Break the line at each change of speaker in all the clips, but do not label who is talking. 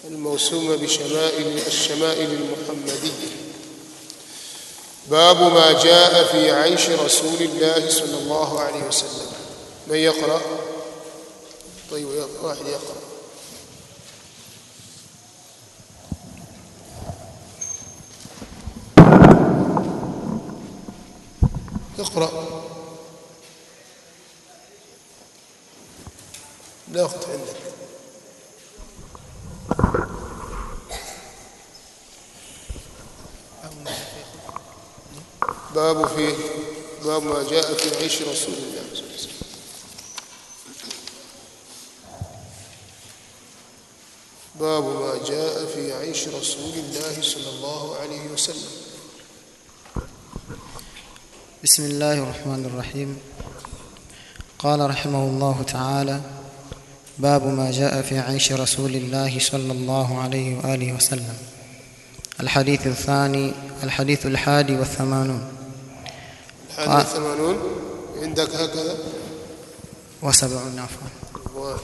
الموسومة بشمائل الشمائل المحمدية باب ما جاء في عيش رسول الله صلى الله عليه وسلم من يقرأ طيب واحد يقرأ اقرأ لا وقت عندك باب في باب ما جاء في عيش رسول الله صلى الله عليه وسلم باب ما جاء في عيش رسول الله صلى الله عليه وسلم
بسم الله الرحمن الرحيم قال رحمه الله تعالى باب ما جاء في عيش رسول الله صلى الله عليه واله وسلم الحديث الثاني الحديث الحادي والثمانون
الحادي والثمانون عندك هكذا
وسبعون عفوا
و-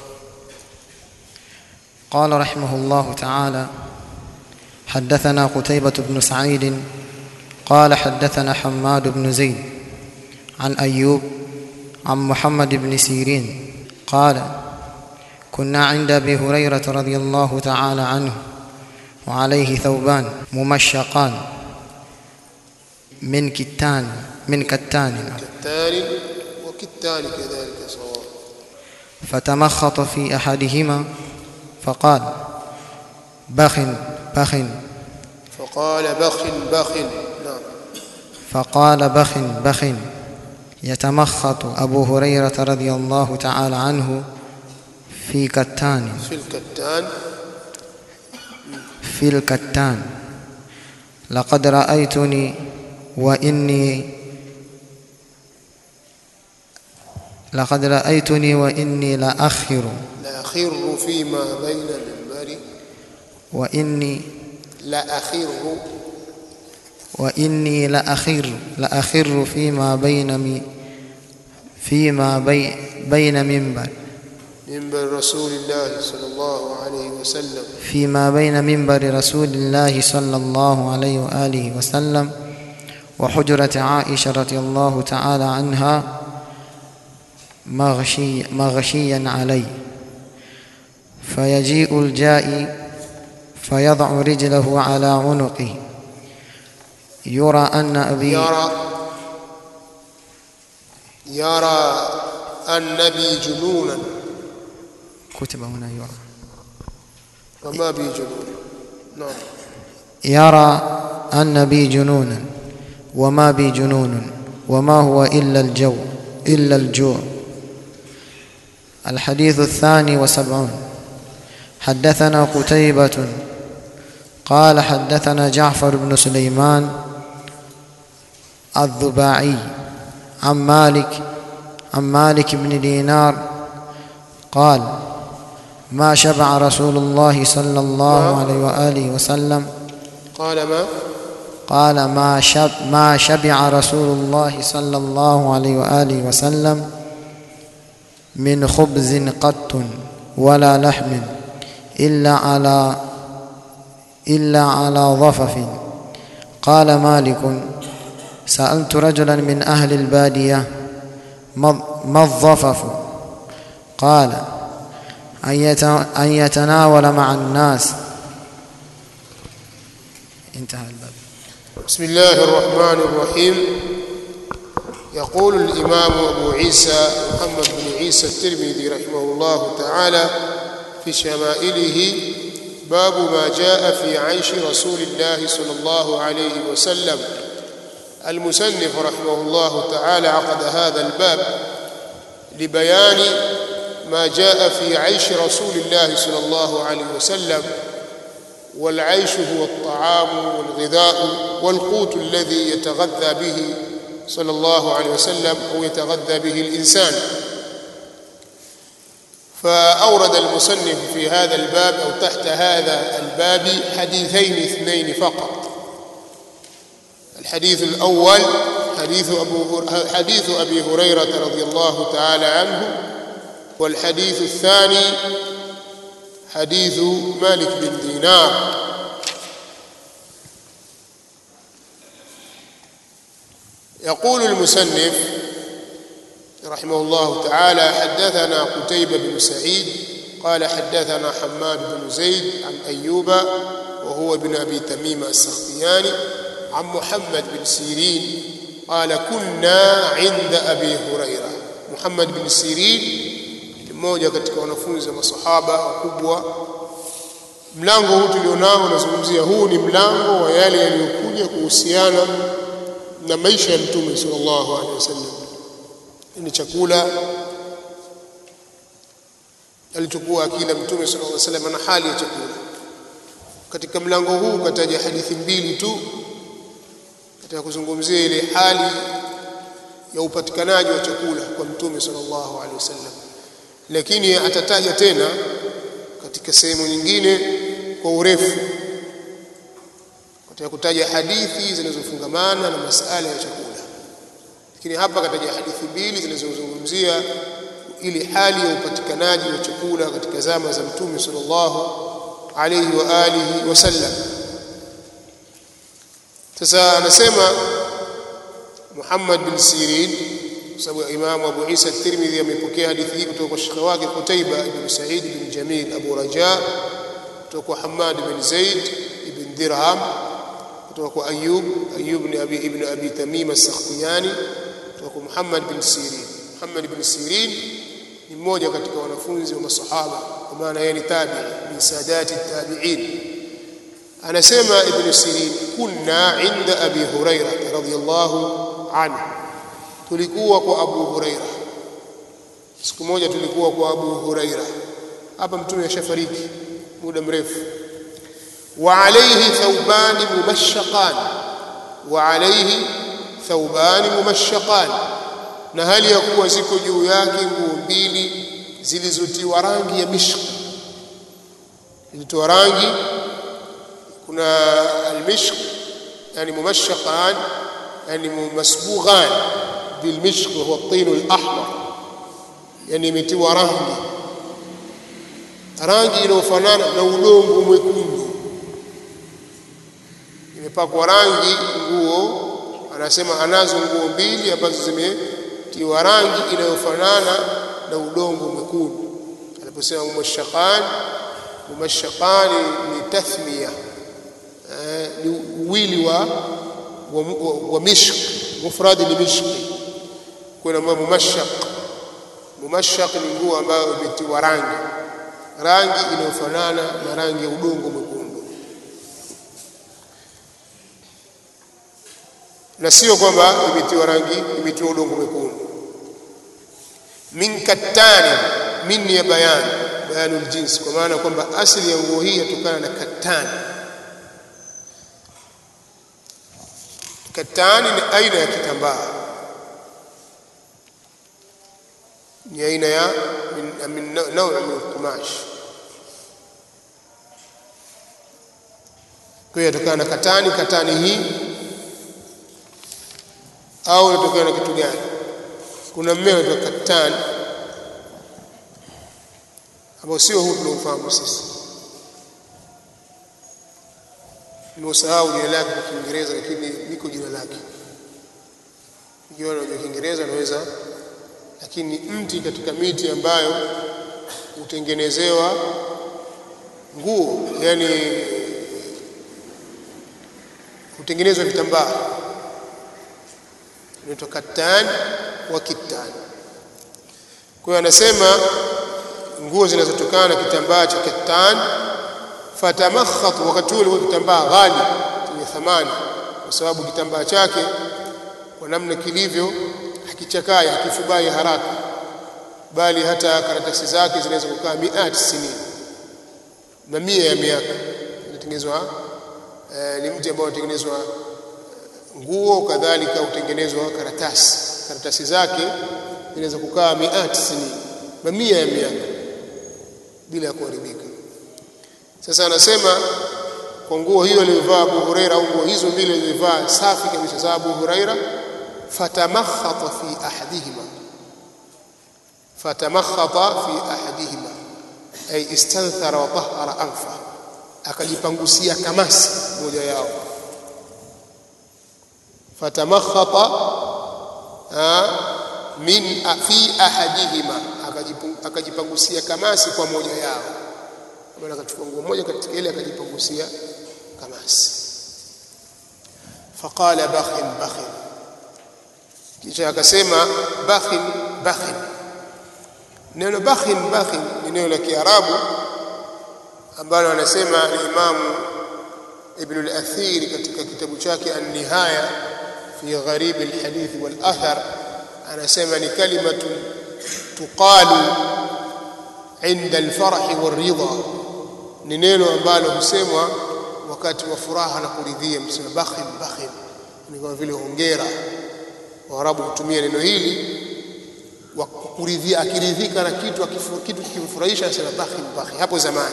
قال رحمه الله تعالى حدثنا قتيبة بن سعيد قال حدثنا حماد بن زيد عن أيوب عن محمد بن سيرين قال كنا عند أبي هريرة رضي الله تعالى عنه وعليه ثوبان ممشقان من كتان من كتان
كالتالي وكالتالي كذلك صواب
فتمخط في احدهما فقال بخ بخ
فقال بخ بخ نعم
فقال بخ بخ يتمخط ابو هريره رضي الله تعالى عنه في كتان
في الكتان
في الكتان لقد رايتني واني لقد رايتني واني لاخر
لأخر فيما بين المنبر
واني
لأخر
وإني لأخر لأخر فيما بين مي فيما بي بين منبر
منبر رسول الله صلى الله عليه وسلم
فيما بين منبر رسول الله صلى الله عليه وآله وسلم وحجرة عائشة رضي الله تعالى عنها مغشي مغشيا علي فيجيء الجائي فيضع رجله على عنقه يرى أن أبي
يرى يرى النبي جنونا
كتب هنا يرى
وما بي جنون نعم
يرى أن بي جنونا وما بي جنون وما هو إلا الجو إلا الجوع الحديث الثاني وسبعون حدثنا قتيبة قال حدثنا جعفر بن سليمان الضباعي عن مالك عن مالك بن دينار قال ما شبع رسول الله صلى الله عليه وآله وسلم
قال ما
قال ما شب ما شبع رسول الله صلى الله عليه واله وسلم من خبز قط ولا لحم الا على الا على ضفف قال مالك سالت رجلا من اهل الباديه ما ما الضفف قال أن يت- أن يتناول مع الناس انتهى الباب
بسم الله الرحمن الرحيم يقول الإمام أبو عيسى محمد بن عيسى الترمذي رحمه الله تعالى في شمائله باب ما جاء في عيش رسول الله صلى الله عليه وسلم المسنف رحمه الله تعالى عقد هذا الباب لبيان ما جاء في عيش رسول الله صلى الله عليه وسلم والعيش هو الطعام والغذاء والقوت الذي يتغذى به صلى الله عليه وسلم او يتغذى به الانسان فاورد المصنف في هذا الباب او تحت هذا الباب حديثين اثنين فقط الحديث الاول حديث ابو حديث ابي هريره رضي الله تعالى عنه والحديث الثاني حديث مالك بن دينار يقول المسنف رحمه الله تعالى حدثنا قتيبة بن سعيد قال حدثنا حماد بن زيد عن أيوب وهو ابن أبي تميم السختياني عن محمد بن سيرين قال كنا عند أبي هريرة محمد بن سيرين mmoja katika wanafunzi wa masahaba wakubwa mlango huu tulionao unazungumzia huu ni mlango wa yale yaliyokuja kuhusiana na maisha ya mtume sallallahu alaihi wasallam ni chakula alichokuwa akila mtume sallallahu alaihi wasallam na hali ya chakula katika mlango huu kataja hadithi mbili tu katika kuzungumzia ile hali ya upatikanaji wa chakula kwa mtume sallallahu alaihi wasallam lakini atataja tena katika sehemu nyingine kwa urefu katika kutaja hadithi zinazofungamana na masala ya chakula lakini hapa kataja hadithi mbili zinazozungumzia ile hali ya upatikanaji wa chakula katika zama za mtume sallallahu alayhi wa alihi wasallam sasa anasema Muhammad bin Sirin kwa sababu Imam Abu Isa At-Tirmidhi amepokea hadithi hii kutoka kwa shekhi wake Qutaiba ibn Sa'id bin Jamil Abu Raja kutoka kwa Hammad bin Zaid ibn Dirham kutoka kwa Ayyub Ayyub ibn Abi ibn Abi Tamim As-Sakhtiyani kutoka kwa Muhammad bin Sirin Muhammad bin Sirin ni mmoja katika wanafunzi wa masahaba kwa maana yeye ni tabi'i min sadati tabi'in anasema ibn Sirin kunna inda Abi Hurairah radhiyallahu anhu tulikuwa kwa Abu Huraira siku moja tulikuwa kwa Abu Huraira hapa mtume ashafariki muda mrefu wa alayhi thawbani mumashaqan wa alayhi thawbani mumashaqan na hali ya kuwa ziko juu yake nguo mbili zilizotiwa rangi ya mishk zilitoa rangi kuna almishk yani mumashaqan yani masbughan بالمشق وهو الطين الأحمر يعني imetiwa rangi rangi inayofanana na udongo mwekundu imepakwa rangi nguo anasema anazo nguo mbili ambazo zimetiwa rangi inayofanana na udongo mwekundu aliposema mumashaqan mumashaqan ni tathmiya ni uwili wa wa, wa, wa mishk mufradi ni mishki kuna ambayo mumashaq mumashaq ni nguo ambayo imetiwa rangi rangi inayofanana na rangi ya udongo mwekundu na sio kwamba imetiwa rangi imetiwa udongo mwekundu min kattani min ya bayan bayanul jins kwa maana kwamba asili ya nguo hii yatokana na kattani kattani ni aina ya kitambaa ni aina ya min, min naw min qumash kwa hiyo yatokana na katani katani hii au inatokana na kitu gani kuna mmea unaitwa katani ambao sio huu tunaofahamu sisi nimeusahau jina lake kwa Kiingereza lakini liko jina lake ikiwa unajua Kiingereza naweza lakini mti katika miti ambayo hutengenezewa nguo yani hutengenezwa vitambaa inaitwa katan wa kitan kwa hiyo anasema nguo zinazotokana na kitambaa cha katan fatamakhat wakati ule kitambaa ghali chenye thamani kwa sababu kitambaa chake kwa namna kilivyo hakichakai hakifubai haraka bali hata karatasi zake zinaweza kukaa miati sinin mamia ya miaka inatengenezwa eh, ni mti ambao unatengenezwa nguo kadhalika utengenezwa karatasi karatasi zake zinaweza kukaa miati sinin mamia ya miaka bila ya kuharibika sasa anasema kwa nguo hiyo aliyovaa Abu Huraira au nguo hizo mbili alizovaa safi kabisa za Abu Huraira fatamakhata fi ahadihima fatamakhata fi ahadihima ay istanthara wa tahara anfa akajipangusia kamasi moja yao fatamakhata min fi ahadihima akajipangusia kamasi kwa moja yao maana akachukua nguo moja katika ile akajipangusia kamasi faqala bakhin bakhin kisha akasema bakhin bakhin neno bakhin bakhin ni neno la Kiarabu ambalo anasema Imam Ibn al-Athir katika kitabu chake An-Nihaya fi gharib al-hadith wal-athar anasema ni kalimatu tuqalu inda al-farh wal-ridha ni neno ambalo husemwa wakati wa furaha na kuridhia msema bakhin bakhin ni kama vile hongera waarabu hutumia neno hili wa kuridhia akiridhika na kitu akifu, kitu kikimfurahisha anasema bakhin bakhin hapo zamani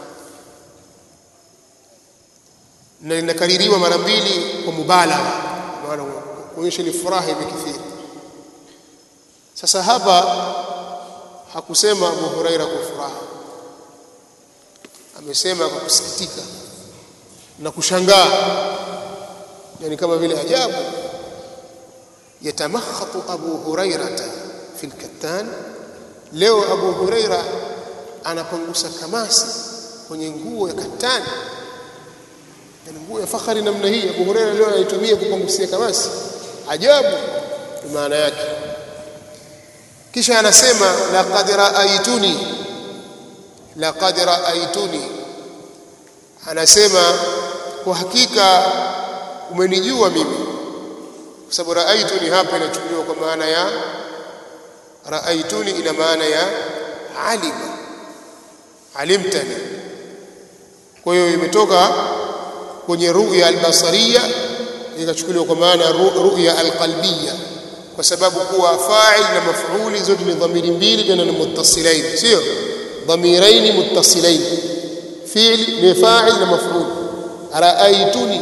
na linakaririwa mara mbili kwa mubalagha maana kuonyesha ni furaha imekithiri sasa hapa hakusema Abu Huraira kwa furaha amesema kwa kusikitika na kushangaa yani kama vile ajabu yatamakhatu Abu Hurairata fil kattan leo Abu Huraira anapangusa kamasi kwenye nguo ya katani yani nguo ya fakhari namna hii Abu Huraira leo anaitumia kupangusia kamasi ajabu ni maana yake kisha anasema laqad raaituni laqad raaituni anasema kwa hakika umenijua mimi kwa sababu raaituni hapa inachukuliwa kwa maana ya raaituni ina maana ya alima alimtani kwa hiyo imetoka kwenye ru'ya albasariya ikachukuliwa kwa maana ya ru'ya alqalbiyya kwa sababu kuwa fa'il na maf'uli zote ni dhamiri mbili tena ni muttasilain sio dhamirain muttasilain fi'l ni fa'il na maf'ul ra'aytuni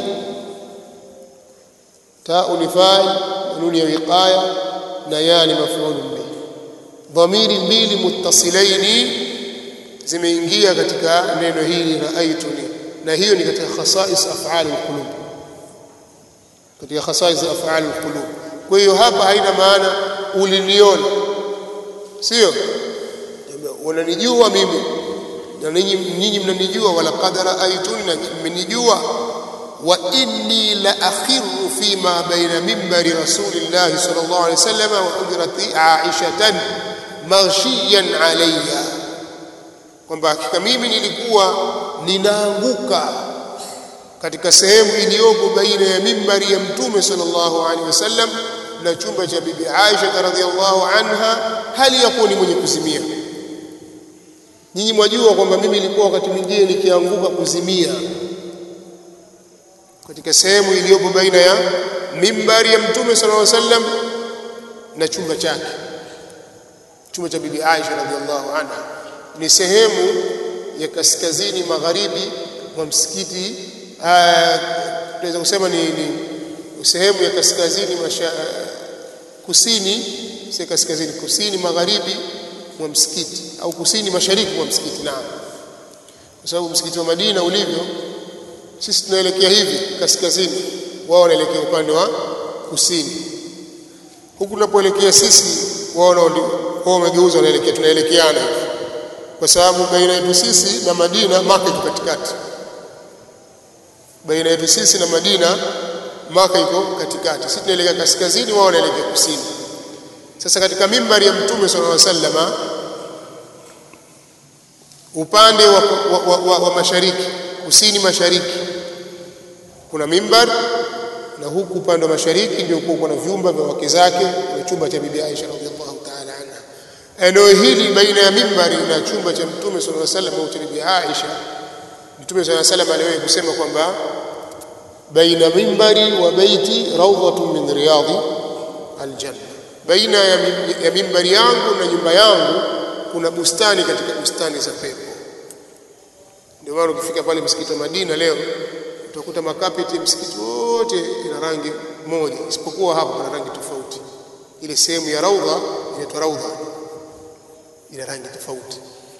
ta'u ni fa'il nun ya wiqaya na ya ni maf'ul bihi dhamiri mbili muttasilain zimeingia katika neno hili ra'aytuni na hiyo ni katika khasais af'al alqulub katika khasais af'al alqulub kwa hiyo hapa haina maana uliniona sio unanijua mimi na ninyi nyinyi mnanijua wala qadara aituni na mmenijua wa inni la akhiru fi ma baina minbari rasulillah sallallahu alaihi wasallam wa hujrati aishatan maghshiyan alayya kwamba hakika mimi nilikuwa ninaanguka katika sehemu iliyopo baina ya mimbari ya mtume sallallahu alaihi wasallam na chumba cha bibi Aisha radhiallahu anha hali ya kuwa ni mwenye kuzimia nyinyi mwajua kwamba mimi nilikuwa wakati mwingine nikianguka kuzimia katika sehemu iliyopo baina ya mimbari ya mtume sallallahu alaihi wasallam na chumba chake chumba cha bibi Aisha radhiallahu anha ni sehemu ya kaskazini magharibi mwa msikiti tunaweza kusema ni, ni sehemu ya kaskazini masha, kusini si kaskazini kusini magharibi mwa msikiti au kusini mashariki mwa msikiti naam kwa sababu msikiti wa Madina ulivyo sisi tunaelekea hivi kaskazini wao wanaelekea upande wa kusini huku tunapoelekea sisi wao wao wamegeuza wanaelekea tunaelekeana hivi kwa sababu baina yetu sisi na Madina Maka iko katikati baina yetu sisi na Madina Maka iko katikati sisi tunaelekea kaskazini wao wanaelekea kusini sasa katika mimbari ya mtume sallallahu alaihi wasallama upande wa, wa, wa, wa, wa mashariki kusini mashariki kuna mimbar na huku upande wa mashariki ndio kuna vyumba vya wake zake na chumba cha bibi Aisha radhiallahu ta'ala anha eneo hili baina ya mimbari na chumba cha mtume sallallahu alaihi wasallam au cha bibi Aisha mtume sallallahu alaihi wasallam aliwahi kusema kwamba baina mimbari wa baiti rawdatun min riyadi aljanna baina ya, ya mimbari yangu na nyumba yangu kuna bustani katika bustani za pepo ndio maana ukifika pale msikiti wa Madina leo utakuta makapeti msikiti wote ina rangi moja isipokuwa hapa kuna rangi tofauti ile sehemu ya raudha inaitwa raudha ina rangi tofauti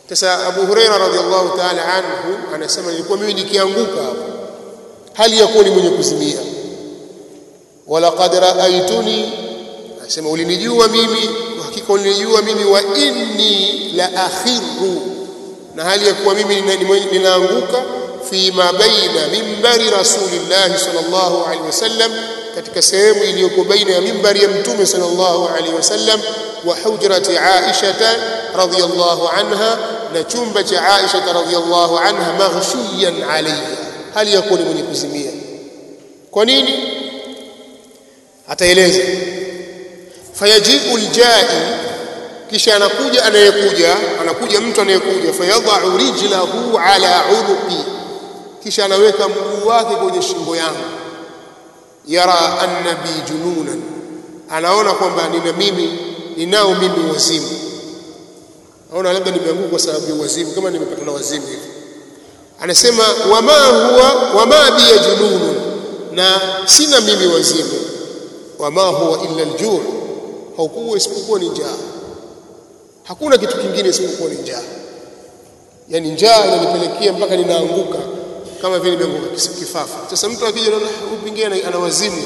sasa Abu Huraira radhiallahu ta'ala anhu anasema nilikuwa mimi nikianguka hapo hali ya kuwa ni mwenye kuzimia walaqad raaituni anasema ulinijua mimi hakika ulinijua mimi wa inni la akhiru na hali ya kuwa mimi ninaanguka fi ma baina mimbari rasulillah sallallahu alaihi wasallam katika sehemu iliyoko baina ya mimbari ya mtume sallallahu alaihi wasallam wa hujrati Aisha radhiyallahu anha na chumba cha Aisha radhiyallahu anha maghshiyan alayha hali ya kuwa ni mwenye kuzimia kwa nini ataeleza fayajibu aljai kisha anakuja anayekuja anakuja mtu anayekuja fayadha'u rijlahu ala unuqi kisha anaweka mguu wake kwenye shingo yangu yara anna bi jununan anaona kwamba nina mimi ninao mimi wazimu naona labda nimeanguka kwa sababu ya wazimu kama nimepata na wazimu hivi anasema wama huwa wama bi jununun na sina mimi wazimu wama huwa illa aljuu haukuwa isipokuwa ni njaa hakuna kitu kingine isipokuwa ni njaa yani njaa inanipelekea mpaka ninaanguka kama vile nimeanguka kifafa sasa mtu akija anaona upingine ana wazimu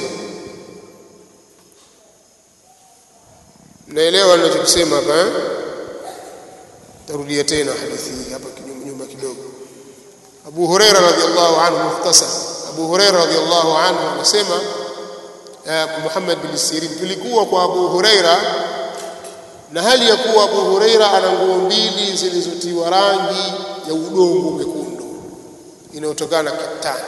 naelewa ninachosema hapa eh tarudia tena hadithi hii hapa nyuma kidogo Abu Huraira radhiallahu anhu mukhtasar Abu Huraira radhiallahu anhu anasema Muhammad bin Sirin tulikuwa kwa Abu Huraira na hali ya kuwa Abu Huraira ana nguo mbili zilizotiwa rangi ya udongo mwekundu inayotokana na katani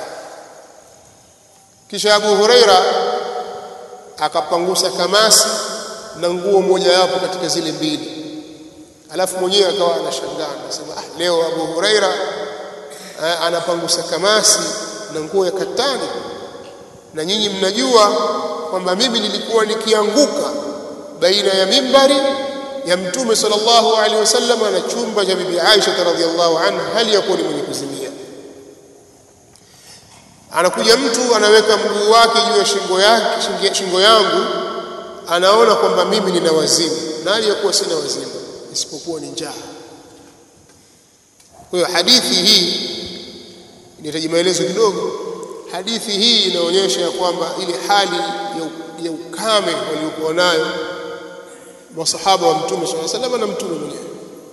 kisha Abu Huraira akapangusa kamasi na nguo moja yapo katika zile mbili alafu mwenyewe akawa anashangaa anasema ah leo Abu Huraira eh, anapangusa kamasi na nguo ya katani na nyinyi mnajua kwamba mimi nilikuwa nikianguka baina ya mimbari ya mtume sallallahu alaihi wasallam na chumba cha bibi Aisha radhiallahu anha hali ya kuwa ni mwenye kuzimia anakuja mtu anaweka mguu wake juu ya shingo yake shingo, shingo yangu anaona kwamba mimi nina wazimu na hali ya kuwa sina wazimu isipokuwa ni njaa kwa hiyo hadithi hii inahitaji maelezo kidogo hadithi hii inaonyesha ya kwamba ile hali ya, ya ukame waliokuwa nayo masahaba wa mtume swalla sallam na mtume mwenyewe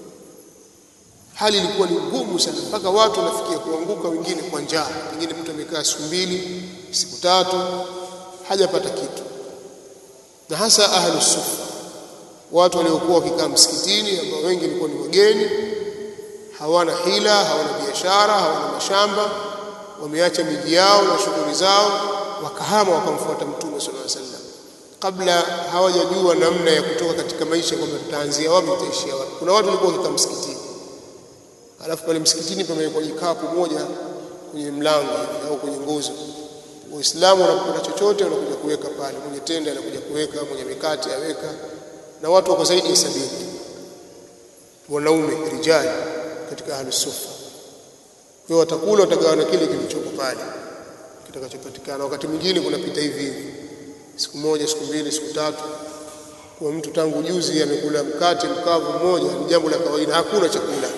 hali ilikuwa ni ngumu sana mpaka watu wanafikia kuanguka wengine kwa njaa pengine mtu amekaa siku mbili siku tatu hajapata kitu na hasa ahlus sufa watu waliokuwa wakikaa msikitini ambao wengi walikuwa ni wageni hawana hila hawana biashara hawana mashamba wameacha miji yao na shughuli zao wakahama wakamfuata mtume sallallahu alaihi wasallam kabla hawajajua namna ya kutoka katika maisha kwamba tutaanzia wapi tutaishia wapi kuna watu walikuwa wakikaa msikitini alafu pale msikitini pamewekwa jikapu moja kwenye mlango au kwenye nguzo Waislamu wanapokula chochote wanakuja kuweka pale, mwenye tende anakuja kuweka, mwenye mikate aweka, na watu wako zaidi ya sabini wanaume rijali katika ahlu sufa. Kwa hiyo watakula, watagawana kile kilichopo pale kitakachopatikana. Wakati mwingine kunapita hivi hivi, siku moja, siku mbili, siku tatu, kwa mtu tangu juzi amekula mkate mkavu mmoja, ni jambo la kawaida, hakuna chakula.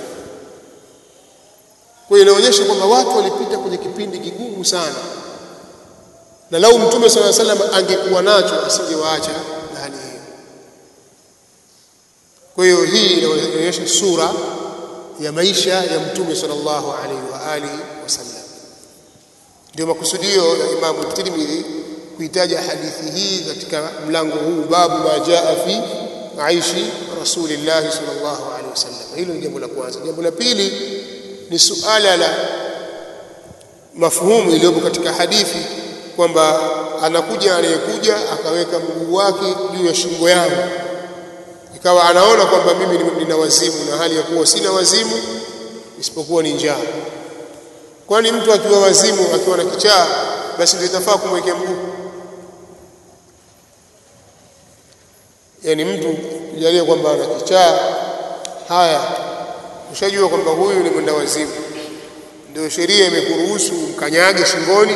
Kwa hiyo inaonyesha kwamba watu walipita kwenye kipindi kigumu sana na lau mtume sala salam angekuwa nacho asingewaacha na hali hiyo. Kwa hiyo hii inaonyesha sura ya maisha ya mtume sallallahu alaihi wa alihi wasallam. Ndio makusudio ya Imamu Tirmidhi kuitaja hadithi hii katika mlango huu, babu ma jaa fi aishi rasulillahi sallallahu alaihi wasallam. Hilo ni jambo la kwanza. Jambo la pili ni suala la mafhumu iliyopo katika hadithi kwamba anakuja anayekuja akaweka mguu wake juu ya shingo yangu, ikawa anaona kwamba mimi nina wazimu na hali ya kuwa sina wazimu isipokuwa ni njaa. Kwani mtu akiwa wazimu akiwa na kichaa, basi ndio itafaa kumwekea mguu? Yaani mtu kujalia kwamba ana kichaa, haya ushajua kwamba huyu ni mwenda wazimu, ndio sheria imekuruhusu mkanyage shingoni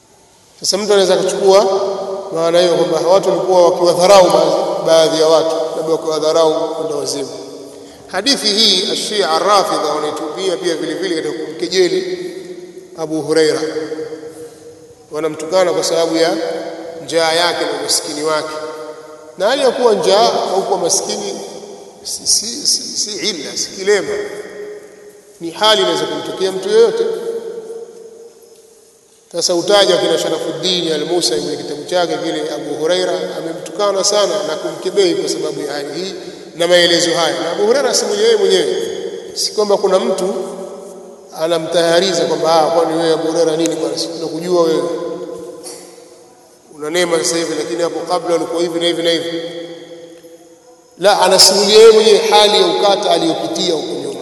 Sasa mtu anaweza kuchukua maana hiyo kwamba watu walikuwa wakiwadharau baadhi ya watu, labda wakiwadharau kwenda wazimu hadithi hii ashia arafidha wanaitumia pia vile vile katika kumkejeli Abu Huraira wanamtukana kwa sababu ya njaa yake na umaskini wake na hali ya kuwa njaa au kuwa maskini si, si, si, si illa si kilema ni hali inaweza kumtokea mtu yeyote sasa utaja kina Sharafuddin al-Musa kwenye kitabu chake kile Abu Huraira amemtukana sana na kumkebehi kwa sababu ya hali hii na maelezo haya na Abu Huraira si yeye mwenyewe si kwamba kuna mtu anamtahariza kwamba ah kwani wewe Abu Huraira nini bwana sikujua wewe una neema sasa hivi lakini hapo kabla ulikuwa hivi na hivi na hivi la anasimulia yeye mwenyewe hali ya ukata aliyopitia huko nyuma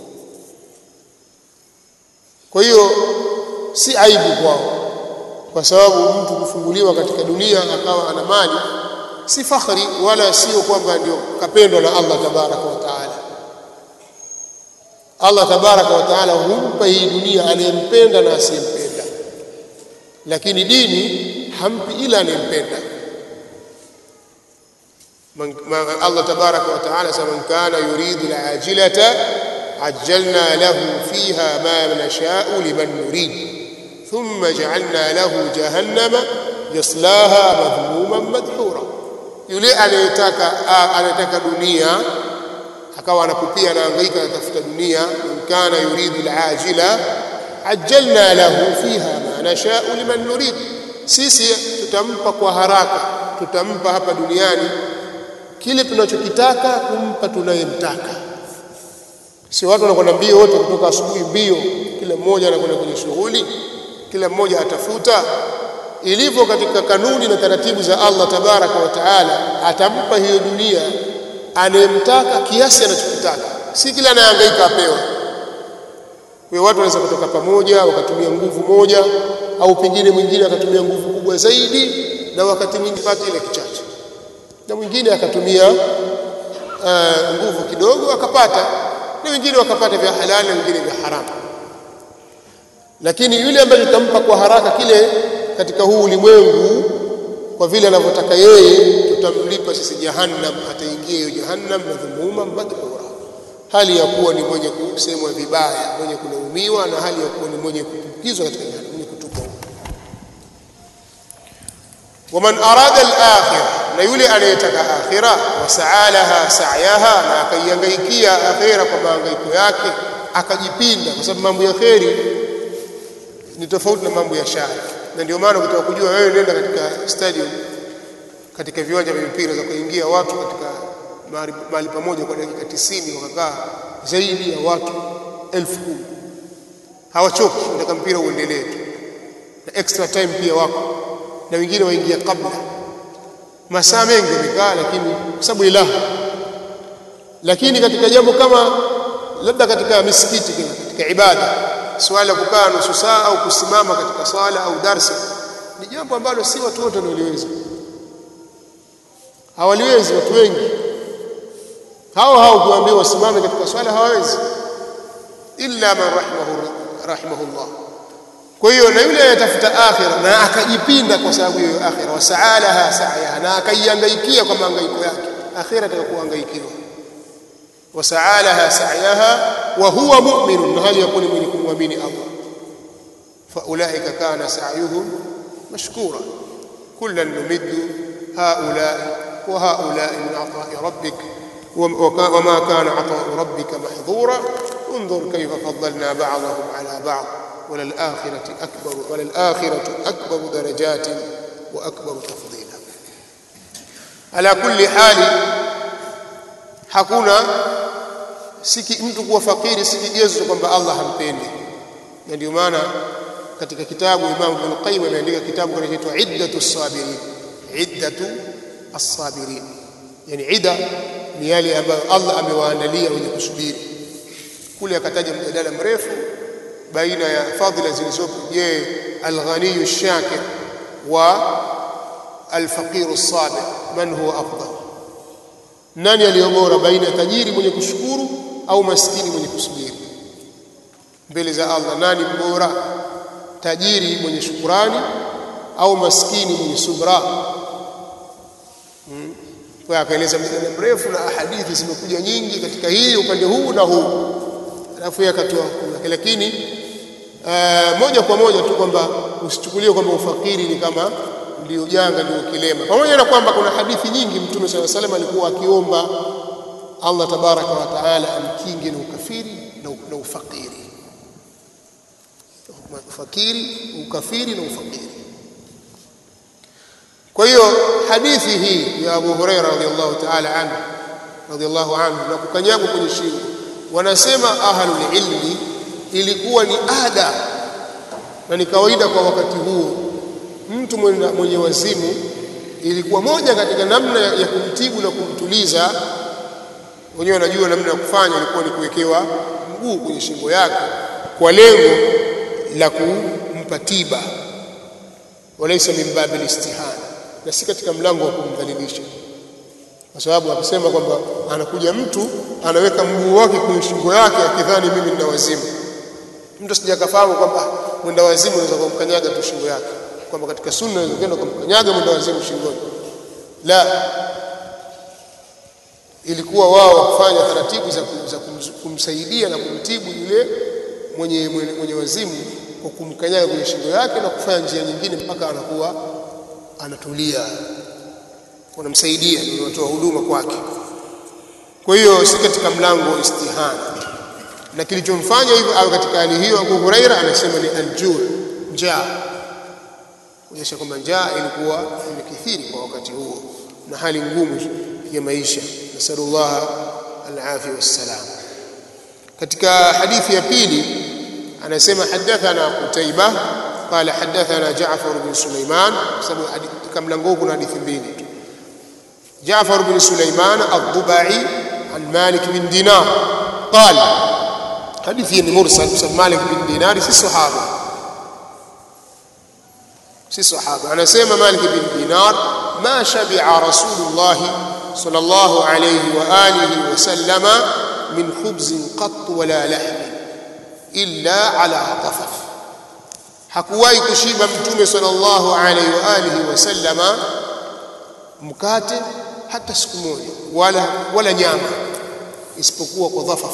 kwa hiyo si aibu kwao kwa sababu mtu kufunguliwa katika dunia akawa ana mali si fakhri wala sio kwamba ndio kapendwa na Allah tabaraka wa taala Allah tabaraka wa taala humpa hii dunia anayempenda na asiyempenda lakini dini hampi ila anayempenda Allah tabaraka wa taala sema man kana yuridu al-ajilata ajjalna lahu fiha ma nasha'u liman nurid ثم جعلنا له جهنم يصلاها مذموما مدحورا yule anayetaka anataka dunia akawa anakupia anahangaika anatafuta dunia kana yuridu alajila ajjalna lahu fiha ma nashau liman nurid sisi tutampa kwa haraka tutampa hapa duniani kile tunachokitaka kumpa tunayemtaka si watu wanakwenda mbio wote kutoka asubuhi mbio kila mmoja anakwenda kwenye shughuli kila mmoja atafuta ilivyo katika kanuni na taratibu za Allah tabaraka wa taala atampa hiyo dunia anayemtaka kiasi anachokitaka si kila anayehangaika apewa kwa watu wanaweza kutoka pamoja wakatumia nguvu moja au pengine mwingine akatumia nguvu kubwa zaidi na wakati mwingine pata ile kichache na mwingine akatumia uh, nguvu kidogo akapata na wengine wakapata vya halali na wengine vya haramu lakini yule ambaye tutampa kwa haraka kile katika huu ulimwengu kwa vile anavyotaka yeye tutamlipa sisi jahannam ataingia hiyo jahannam madhumuma madhura hali ya kuwa ni mwenye kusemwa vibaya mwenye kulaumiwa na hali ya kuwa ni mwenye kutukizwa katika jahannam mwenye kutupwa waman arada al-akhirah na yule anayetaka akhira wasaalaha sa'yaha na akaiangaikia akhira kwa mahangaiko yake akajipinda kwa sababu mambo ya kheri ni tofauti na mambo ya shari na ndio maana ukitaka kujua wewe nenda katika stadium katika viwanja vya mpira za kuingia watu katika mahali pamoja kwa dakika tisini wakakaa zaidi ya watu elfu kumi hawachoki nataka mpira uendelee tu na extra time pia wako na wengine waingia kabla masaa mengi wamekaa lakini kwa sababu ilaha lakini katika jambo kama labda katika misikiti katika ibada swala la kukaa nusu saa au kusimama katika swala au darsa ni jambo ambalo si watu wote wanaoliweza hawaliwezi watu wengi hao hao kuambiwa wasimame katika swala hawawezi illa man rahimahu rahimahullah kwa hiyo na yule anayetafuta akhira na akajipinda kwa sababu hiyo akhira wasaalaha sa'yaha na akaiangaikia kwa mahangaiko yake akhira atakayokuhangaikiwa wasaalaha sa'yaha wa huwa mu'min na hali yakuni mwenye kumwamini Allah faulaika kana sa'yuhum mashkura kullan numiddu haula wa haula min ata'i rabbik وما كان عطاء ربك محظورا انظر كيف فضلنا بعضهم على بعض وللآخرة أكبر وللآخرة أكبر درجات وأكبر تفضيلا على كل حال hakuna siki mtu kuwa fakiri si kigezo kwamba Allah hampendi na ndio maana katika kitabu Imam Ibn Qayyim ameandika kitabu kinachoitwa Iddatu Sabirin Iddatu As-Sabirin yani ida ni yale ambayo Allah amewaandalia wenye kusubiri kule akataja mjadala mrefu baina ya fadhila zilizopo je al-ghaniyu ash-shakir wa al-faqiru as-sabir man huwa afdal nani aliyo bora baina ya tajiri mwenye kushukuru au maskini mwenye kusubiri mbele za Allah nani bora tajiri mwenye shukurani au maskini mwenye subra hmm. kwa akaeleza mjadala mrefu na hadithi zimekuja nyingi katika hii upande huu na huu alafu yeye akatoa hukumu yake lakini uh, moja kwa moja tu kwamba usichukulie kwamba ufakiri ni kama ndio janga ndio kilema pamoja na kwamba kuna hadithi nyingi mtume swalla salam alikuwa akiomba Allah tabaraka wa taala amkinge na ukafiri na, na ufakiri ufakiri ukafiri na ufakiri kwa hiyo hadithi hii ya Abu Huraira radhiallahu ta'ala anhu radhiallahu anhu na kukanyagwa kwenye shingo wanasema ahlul ilmi ilikuwa ni ada na ni kawaida kwa wakati huo mtu mwenye, mwenye wazimu ilikuwa moja katika namna ya, ya kumtibu na kumtuliza wenyewe wanajua namna ya kufanya ilikuwa ni kuwekewa mguu kwenye shingo yake kwa lengo la kumpa tiba walaysa min babil istihana na si katika mlango wa kumdhalilisha kwa sababu akisema kwamba anakuja mtu anaweka mguu wake kwenye shingo yake akidhani mimi nina wazimu mtu sijakafahamu kwamba mwenda wazimu unaweza kumkanyaga tu shingo yake kwamba katika sunna unaweza kwenda kumkanyaga mwenda wazimu shingoni la ilikuwa wao wakufanya taratibu za, za kumsaidia na kumtibu yule mwenye, mwenye, mwenye wazimu kwa kumkanyaga kwenye shingo yake na kufanya njia nyingine mpaka anakuwa anatulia wanamsaidia ndio wanatoa huduma kwake kwa hiyo si katika mlango wa istihana na kilichomfanya hivyo au katika hali hiyo Abu Huraira anasema ni aljur njaa kuonyesha kwamba njaa ilikuwa imekithiri kwa wakati huo na hali ngumu ya maisha nasallallahu alafia wassalam katika hadithi ya pili anasema hadathana Qutaiba قال حدثنا جعفر بن سليمان كم لنقول كنا حديث mbili جعفر بن سليمان الضبعي عن مالك بن دينار قال حديث مرسل مالك بن دينار في الصحابه si sahaba anasema Malik bin Dinar ma shabi'a Rasulullah sallallahu alayhi wa alihi wa sallama min khubzin qatt wala lahm illa ala qafaf hakuwahi kushiba mtume sallallahu alayhi wa alihi wa sallama mkate hata siku moja wala wala nyama isipokuwa kwa dhafaf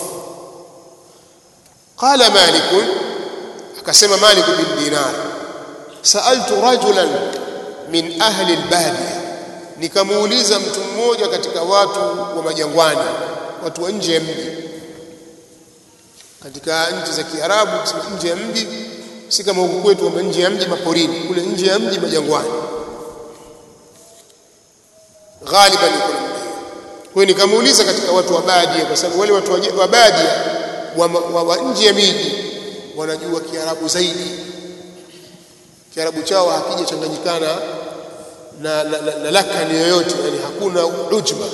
qala malik akasema malik bin dinar saaltu rajulan min ahli albadiya nikamuuliza mtu mmoja katika watu wa majangwani watu wa nje ya mji katika nchi za Kiarabu nje ya mji si kama huku kwetu kwamba nje ya mji maporini kule nje ya mji majangwani ghaliban iko namna kwa hiyo nikamuuliza katika watu wa badia kwa sababu wale watu wa badia wa, wa, wa nje ya miji wanajua Kiarabu zaidi Kiarabu chao hakijachanganyikana na, na, na, na lakani yoyote yani hakuna ujma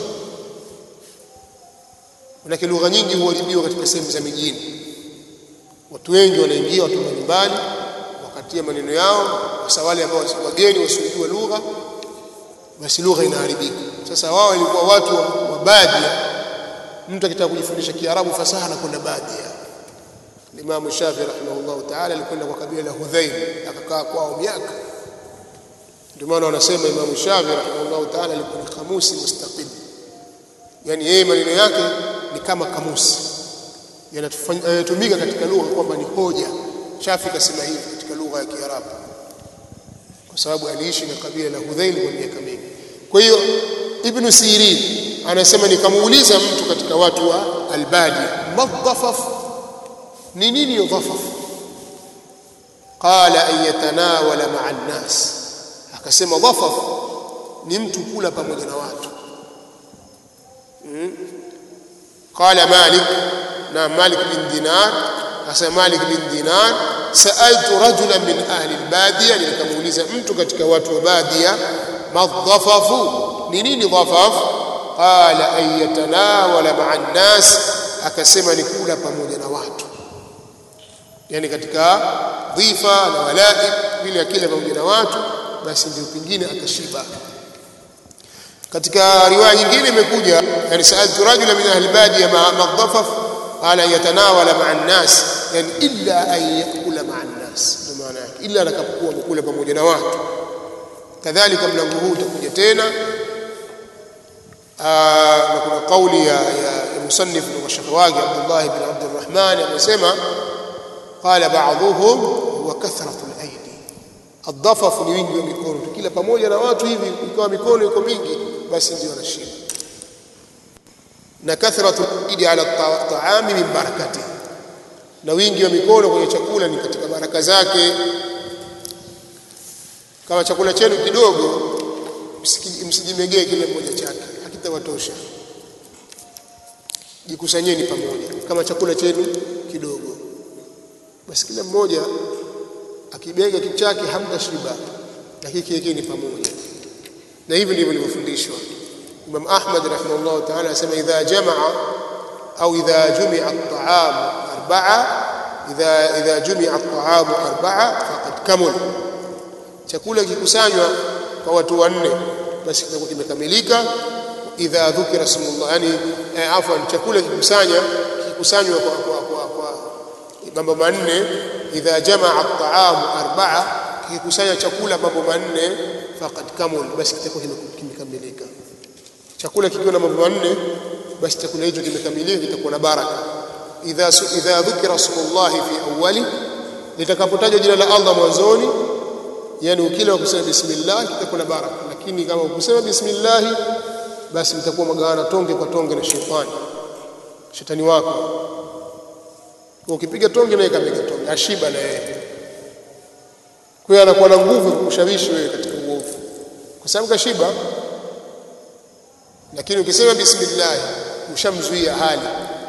manake lugha nyingi huharibiwa katika sehemu za mijini watu wengi wanaingia watu mbalimbali wakatia maneno yao hasa wale ambao wageni wasiojua lugha basi lugha inaharibika sasa wao ilikuwa watu wa, wa badia mtu akitaka kujifundisha kiarabu fasaha anakwenda badia Imam Shafi rahimahullah ta'ala alikwenda kwa kabila la Hudhail akakaa kwao miaka ndio maana wanasema Imam Shafi rahimahullah ta'ala alikuwa ni kamusi mustaqil yani yeye maneno yake ni kama kamusi yanatumika katika lugha kwamba ni hoja Shafi kasema hivi katika lugha ya Kiarabu kwa sababu aliishi na kabila la Hudhail kwa miaka mingi kwa hiyo Ibn Sirin anasema nikamuuliza mtu katika watu wa Albadi madhafaf ni nini yudhafaf qala an yatanawala ma'a an-nas akasema dhafaf ni mtu kula pamoja na watu qala malik na malik bin dinar akasema malik bin dinar sa'altu rajulan min ahli al-badiya nikamuuliza mtu katika watu wa badia madhafafu ni nini dhafaf qala an yatanawala ma'a an-nas akasema ni kula pamoja na watu yani katika dhifa na walaib vile akila pamoja na watu basi ndio pingine akashiba katika riwaya nyingine imekuja yani saaltu rajula min ahli badiya ma madhafaf qala yatanawala ma'a an-nas yani illa an yakula ma'a an-nas ndio maana yake illa atakapokuwa amekula pamoja na watu kadhalika mlango huu utakuja tena na kuna kauli ya, ya, ya musannif kutoka shekhe wake Abdullah ibn Abdurrahman amesema qala ba'dhuhum huwa kathratu al-aidi adhafafu ni wingi wa mikono kila pamoja na watu hivi ikawa mikono iko mingi basi ndio wanashiba na kathratu al-aidi ala taami min barakati na wingi wa mikono kwenye chakula ni katika baraka zake kama chakula chenu kidogo msijimegee kile mmoja chake hakitawatosha jikusanyeni pamoja kama chakula chenu kidogo basi kila mmoja akibega kitu chake hamtashiba lakini kiwekeni pamoja na hivi ndivyo nilivyofundishwa Imam Ahmad rahimahullah ta'ala anasema idha jamaa au idha jumia at-ta'am arba'a idha idha jumia at-ta'am arba'a faqad kamul chakula kikusanywa kwa watu wanne basi kitakuwa kimekamilika idha dhukira smullah yani eh, afwan chakula kikusanya kikusanywa kwa kwa kwa, kwa mambo manne idha jamaa at-ta'am arba'a kikusanya chakula mambo manne faqad kamul basi kitakuwa kimekamilika chakula kikiwa na mambo manne basi chakula hicho kimekamilika kitakuwa na baraka idha idha dhukira smullah fi awwali litakapotajwa jina la Allah mwanzoni yani ukila kusema bismillah kitakuwa na baraka lakini kama ukusema bismillah basi mtakuwa magawana tonge kwa tonge na shetani shetani wako ukipiga tonge naye kapiga tonge ashiba na yeye kwa hiyo anakuwa na nguvu kukushawishi wewe katika uovu kwa sababu kashiba lakini ukisema bismillah ushamzuia hali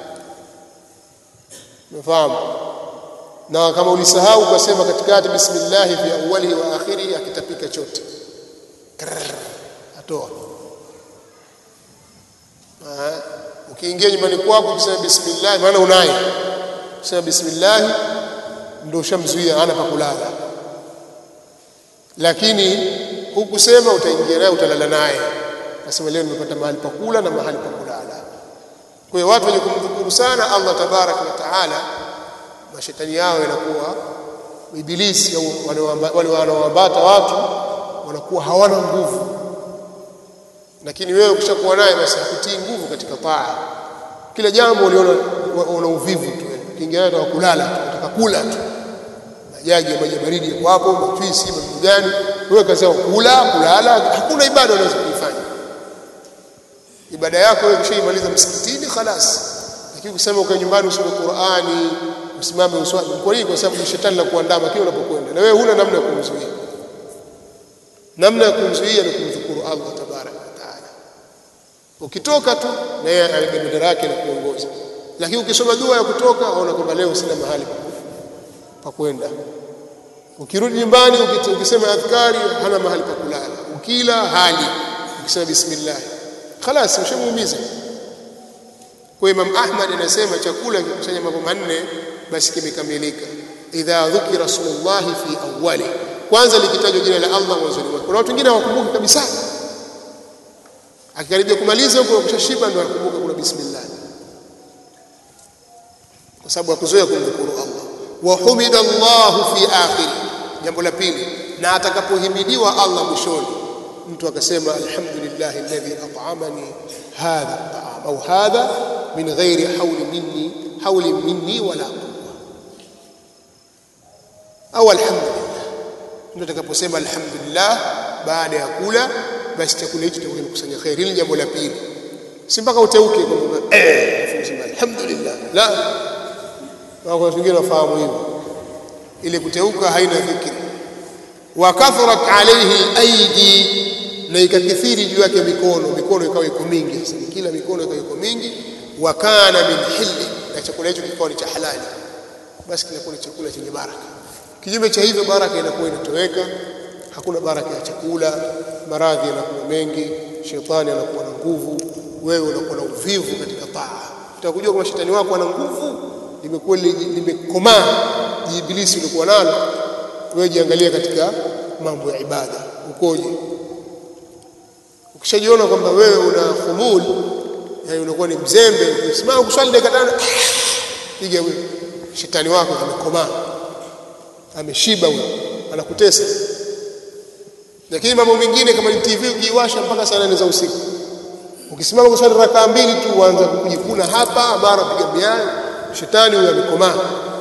umefahamu na kama ulisahau ukasema katikati bismillah fi awwalihi wa akhirihi akitapika chote atoa ukiingia nyumbani kwako ukisema bismillah maana unaye ukisema bismillah ndio ushamzuia hana pa kulala lakini hukusema utaingia naye utalala naye nasema leo nimepata mahali pa kula na mahali pa kulala kwa hiyo watu wenye kumdhukuru sana Allah tabaraka wa taala mashetani yao yanakuwa ibilisi au wale wanaoambata watu wanakuwa hawana nguvu lakini wewe ukishakuwa naye basi hakutii nguvu katika taa kila jambo uliona una uvivu tu ukiingia naye kulala tu unataka kula tu majagi ya maji baridi yako hapo mafisi mambo gani wewe kazi yako kula kulala hakuna ibada unaweza kuifanya ibada yako wewe ukishaimaliza msikitini khalas lakini kusema ukae nyumbani usome Qur'ani usimame uswali kwa nini kwa sababu shetani la kuandama kile unapokwenda na wewe huna namna ya kumzuia namna ya kumzuia ni kumshukuru Allah tabaraka wa taala ukitoka tu na yeye alibeba yake na kuongoza lakini ukisoma dua ya kutoka aona kwamba leo sina mahali pa kwenda ukirudi nyumbani ukisema adhkari hana mahali pa kulala ukila hali ukisema bismillah خلاص ushamuumiza kwa Imam Ahmad anasema chakula kikusanya mambo manne basi kimekamilika idha dhukira rasulullah fi awwali kwanza likitajwa jina la Allah mwanzoni mwake kuna watu wengine hawakumbuki kabisa akikaribia kumaliza huko kushashiba ndio anakumbuka kuna bismillah kwa sababu hakuzoea kumdhukuru Allah wa humida Allah fi akhir jambo la pili na atakapohimidiwa Allah mwishoni mtu akasema alhamdulillah alladhi at'amani hadha at'am au hadha min ghairi hawli minni hawli minni wala quwwa au alhamdulillah mtu atakaposema alhamdulillah baada ya kula basi chakula hicho kitakuwa kimekusanya khair hili jambo la pili si mpaka uteuke kwamba eh sema alhamdulillah la kwa watu wengine wafahamu hivyo ile kuteuka haina dhikri wa kathurat alayhi aidi na ikakithiri juu yake mikono mikono ikawa iko mingi sasa kila mikono ikawa iko mingi wa kana min hilli na chakula hicho kikawa ni cha halali basi kinakuwa ni chakula chenye baraka kinyume cha hivyo baraka inakuwa inatoweka hakuna baraka ya chakula maradhi yanakuwa mengi shetani anakuwa na nguvu wewe unakuwa na uvivu katika taa utakujua kama shetani wako ana nguvu limekuwa limekomaa jiibilisi ulikuwa nalo wewe jiangalie katika mambo ya ibada ukoje ukishajiona kwamba wewe una khumul yani unakuwa ni mzembe ukisimama kuswali dakika tano piga wewe shetani wako amekomaa ameshiba huyo anakutesa lakini mambo mengine kama ni TV ukiiwasha mpaka saa nane za usiku ukisimama kuswali rakaa mbili tu uanza kujikuna hapa mara piga miayo shetani huyo amekomaa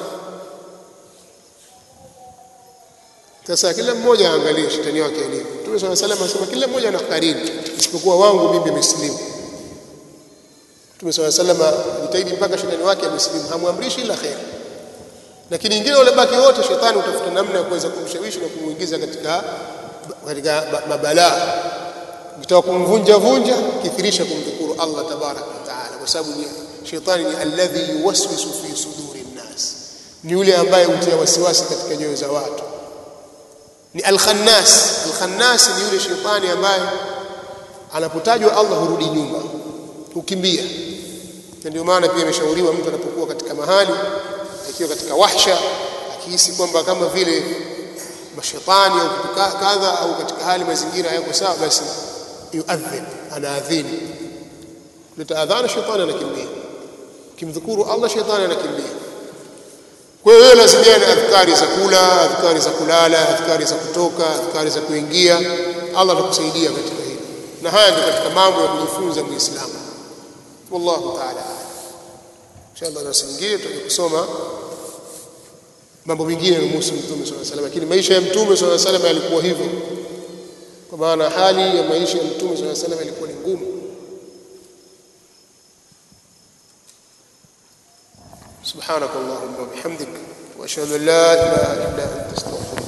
sasa kila mmoja aangalie shetani wake alivyo Mtume swalla salam anasema kila mmoja ana karini isipokuwa wangu mimi muslimu Mtume swalla salam ajitahidi mpaka shetani wake amesilimu hamwamrishi ila khair lakini ingine wale baki wote shetani utafuta namna ya kuweza kumshawishi na kumuingiza katika katika mabalaa ukitaka kumvunja vunja kithirisha kumdhukuru Allah tabarak wa taala kwa sababu ni shetani ni alladhi yuwaswisu fi suduri nnas ni yule ambaye hutia wasiwasi katika nyoyo za watu ni al-khannas al-khannas ni yule shetani ambaye anapotajwa Allah hurudi nyuma hukimbia na ndio maana pia imeshauriwa mtu anapokuwa katika mahali akiwa katika wahsha akihisi kwamba kama vile mashetani au kitu kadha au katika hali mazingira hayako sawa basi yuadhin anaadhini leta adhana shetani anakimbia kimdhukuru Allah shetani anakimbia kwa hiyo wewe lazimiana adhkari za kula adhkari za kulala adhkari za kutoka adhkari za kuingia Allah atakusaidia katika hilo na haya ndio katika mambo ya kujifunza muislamu wallahu ta'ala inshallah na singine tutaje kusoma mambo mengine yanayohusu mtume sallallahu alaihi wasallam lakini maisha ya mtume sallallahu alaihi wasallam yalikuwa hivyo kwa maana hali ya maisha ya mtume sallallahu alaihi wasallam ilikuwa ni ngumu سبحانك اللهم وبحمدك واشهد ان لا اله الا انت استغفرك